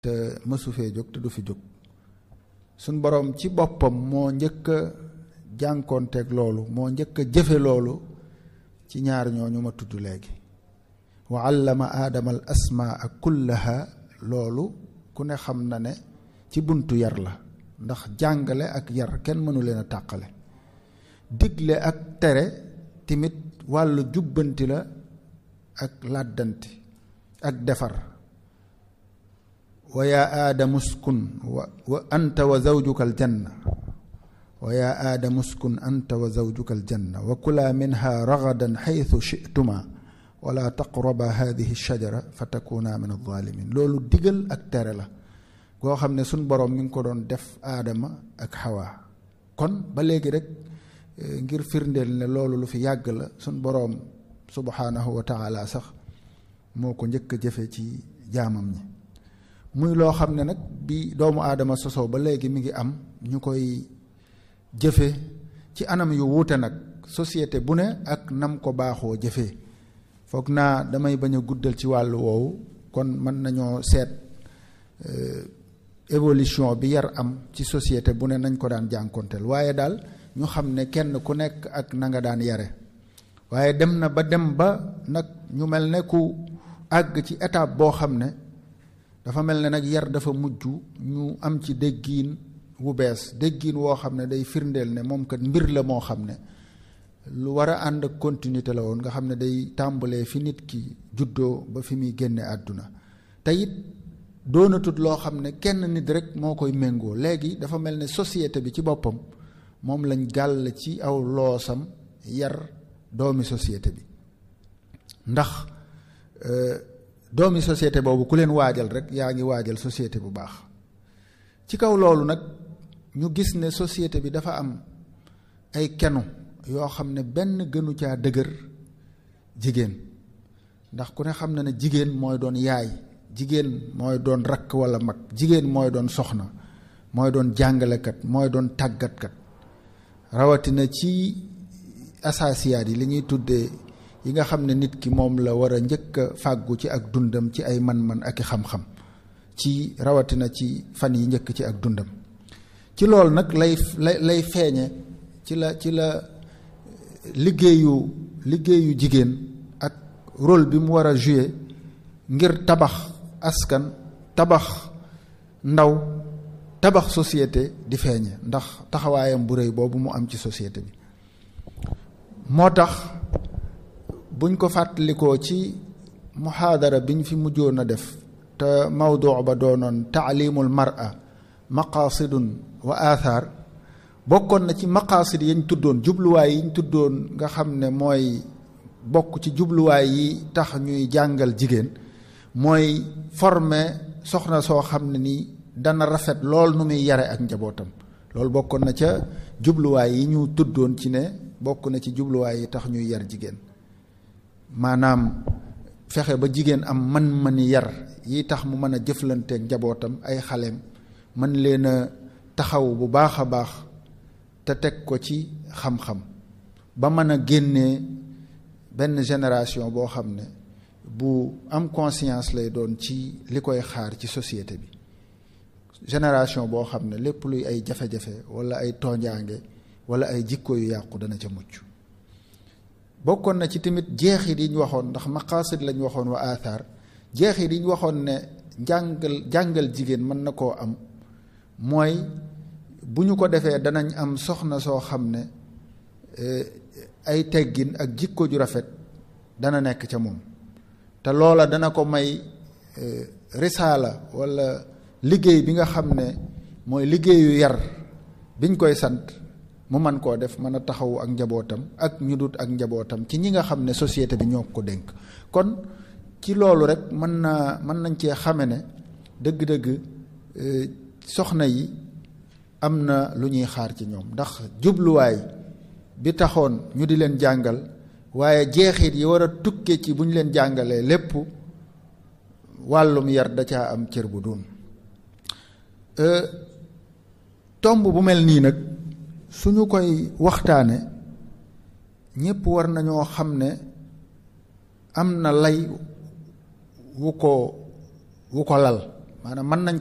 te mësu fee jóg te du fi jóg suñ boroom ci boppam moo njëkk a jànkoonteeg loolu moo njëkk a jëfe loolu ci ñaar ñooñu ma tudd léegi wa allama aadama al asmaa kullaha loolu ku ne xam na ne ci buntu yar la ndax jàngale ak yar kenn mënu leen a tàqale digle ak tere timit wàllu jubbanti la ak làddanti ak defar wa yaa aadamu uskun wa wa anta wa zawjuka aljanna wa yaa aadamu uskun anta wa zawjuka aljanna wa kulaa minha ragadan xaytu chituma wala taqraba hadihi shajara fa takuna min alzalimin loolu digal ak tere la goo xam ne suñ boroom mi ngi ko doon def aadama ak xawaa kon ba léegi rek ngir firndeel ne loolu lu fi yàgg la suñ boroom subhanahu wa taala sax moo ko njëkk a jëfe ci jaamam ñi muy loo xam ne nag bi doomu aadama sosoo ba léegi mi ngi am ñu koy jëfe ci anam yu wuute nag société bu ne ak nam ko baaxoo jëfee foog naa damay bañ a guddal ci wàllu woowu kon mën nañoo seet évolution bi yar am ci société bu ne nañ ko daan jànkonteel waaye daal ñu xam ne kenn ku nekk ak na nga daan yare waaye dem na ba dem ba nag ñu mel ne ku àgg ci étape boo xam ne dafa mel ne nag yar dafa mujj ñu am ci déggiin wu bees déggiin woo xam ne day firndeel ne moom kat mbir la moo xam ne lu war a ànd ak continuité la woon nga xam ne day tàmbalee fi nit ki juddoo ba fi muy génne àdduna te it doonatut loo xam ne kenn nit rek moo koy méngoo léegi dafa mel ne société bi ci boppam moom lañ gàll ci aw loosam yar doomi société bi ndax doomi société boobu ku leen waajal rek yaa ngi waajal société bu baax ci kaw loolu nag ñu gis ne société bi dafa am ay kenu yoo xam ne benn gënu caa dëgër jigéen ndax ku ne xam na ne jigéen mooy doon yaay jigéen mooy doon rakk walla mag jigéen mooy doon soxna mooy doon jàngalekat mooy doon tàggatkat rawatina ci asaasiyaat yi li ñuy tuddee yi nga xam ne nit ki moom la war a njëkk a fàggu ci ak dundam ci ay man-man ak i xam-xam ci rawatina ci fan yi njëkk ci ak dundam ci loolu nag lay lay lay feeñe ci la ci la liggéeyu liggéeyu jigéen ak rôle bi mu war a jouer ngir tabax askan tabax ndaw tabax société di feeñe ndax taxawaayam bu rëy boobu mu am ci société bi moo tax buñ ko fàttalikoo ci muhaadara biñ fi mujjoon a def te mawduu ba doonoon taalimul mar'a maqaasidun wa athar bokkoon na ci maqaasid yañ tuddoon jubluwaay yiñ tuddoon nga xam ne mooy bokk ci jubluwaay yi tax ñuy jàngal jigéen mooy former soxna soo xam ne ni dana rafet lool nu muy yare ak njabootam loolu bokkoon na ca jubluwaay yi ñu tuddoon ci ne bokk na ci jubluwaay yi tax ñuy yar jigéen maanaam fexe ba jigéen am man-mani yar yi tax mu mën a jëflanteeg njabootam ay xaleem mën leen a taxaw bu baax a baax te teg ko ci xam-xam ba mën a génnee benn génération boo xam ne bu am conscience lay doon ci li koy xaar ci société bi génération boo xam ne lépp luy ay jafe-jafe walla ay tooñaange walla ay jikko yu yàqu dana ca mucc bokkoon na ci tamit jeexit yi ñu waxoon ndax maqaasid lañ waxoon wa athar jeexit yi ñu waxoon ne jàngal jàngal jigéen mën na koo am mooy bu ñu ko defee danañ am soxna soo xam ne ay teggin ak jikko ju rafet dana nekk ca moom te loola dana ko may risaala walla liggéey bi nga xam ne mooy liggéeyu yar biñ koy sant mu man koo def mën a taxawu ak njabootam ak ñu dut ak njabootam ci ñi nga xam ne société bi ñoo ko dénk kon ci loolu rek mën naa mën nañ cee xame ne dëgg-dëgg soxna yi am na lu ñuy xaar ci ñoom ndax jubluwaay bi taxoon ñu di leen jàngal waaye jeexit yi war a tukke ci bu ñu leen jàngalee lépp wàllum yar da caa am cër bu doon tomb bu mel nii nag suñu koy waxtaane ñépp war nañoo xam ne am na lay wu ko wu ko lal maanaam mën nañ